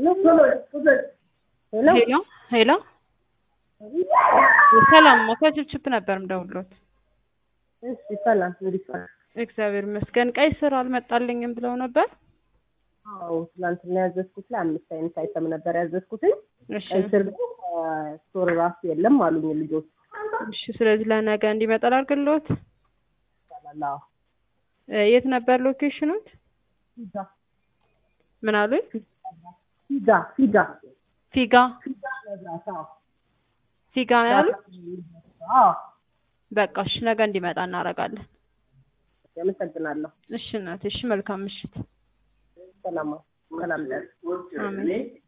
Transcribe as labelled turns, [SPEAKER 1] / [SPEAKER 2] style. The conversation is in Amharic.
[SPEAKER 1] ሄሎ ሄሎ ሰላም ከችፕችፕ ነበር ምደውሎት።
[SPEAKER 2] እሺ ሰላም እንዴት ዋልክ?
[SPEAKER 1] እግዚአብሔር ይመስገን። ቀይ ስር አልመጣልኝም ብለው ነበር።
[SPEAKER 2] አዎ ትናንትና ያዘዝኩት ላይ አምስት አይነት አይተም ነበር ያዘዝኩትኝ።
[SPEAKER 1] እሺ
[SPEAKER 2] ቀይ ስር ግን ስቶር ራሱ የለም አሉኝ ልጆች።
[SPEAKER 1] እሺ። ስለዚህ ለነገ እንዲመጣ ላድርግልዎት።
[SPEAKER 2] ይቻላል። አዎ
[SPEAKER 1] እ የት ነበር ሎኬሽኑት?
[SPEAKER 2] ፊጋ
[SPEAKER 1] ምን አሉኝ?
[SPEAKER 2] ፊጋ ፊጋ
[SPEAKER 1] ፊጋ
[SPEAKER 2] ፊጋ መብራት አዎ
[SPEAKER 1] ፊጋ ነው ያሉት?
[SPEAKER 2] አዎ
[SPEAKER 1] በቃ እሺ፣ ነገ እንዲመጣ እናደርጋለን።
[SPEAKER 2] አመሰግናለሁ።
[SPEAKER 1] እሺ እናቴ፣ እሺ መልካም ምሽት።
[SPEAKER 2] ሰላም ሰላም ደር
[SPEAKER 1] አሜን።